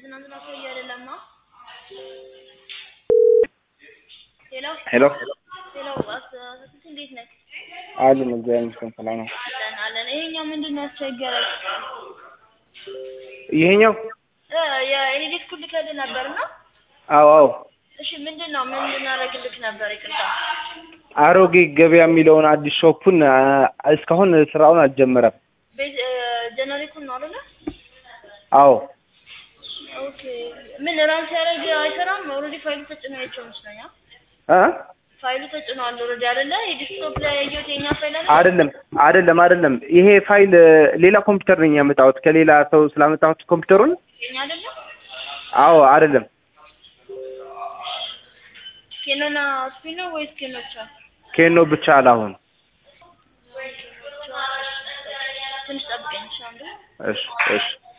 ትናንትና ሰውዬ አይደለማ። ሄሎ ሄሎ ሄሎ፣ አስስት እንዴት ነህ? አሉን እግዚአብሔር ይመስገን ሰላም ነው። አለን አለን። ይሄኛው ምንድን ነው ያስቸገረው? ይሄኛው እ የኤሌክትሪክ ኩል ልከልህ ነበር እና አዎ አዎ እሺ፣ ምንድን ነው ምን ልናደርግልህ ነበር? ይቅርታ። አሮጌ ገበያ የሚለውን አዲስ ሾፑን አ፣ እስካሁን ስራውን አልጀመረም። ቤት ጀነሬቱን ነው አይደለ? አዎ ኦኬ። ምን ራን ሲያደርግ አይሰራም? ኦልሬዲ ፋይሉ ተጭኖ ያቸው ይመስለኛል። እ ፋይሉ ተጭኗል ኦልሬዲ አይደለ? የዲስክቶፕ ላይ ያየሁት የኛ ፋይል አይደለ? አይደለም አይደለም አይደለም። ይሄ ፋይል ሌላ ኮምፒውተር ነኝ ያመጣሁት ከሌላ ሰው ስላመጣሁት ኮምፒውተሩን። የኛ አይደለ? አዎ አይደለም ኬኖና ስፒን ነው ወይስ ኬኖ ብቻ? ኬኖ ብቻ አላሁን። ትንሽ ጠብቀኝ እሺ አንዴ። እሺ እሺ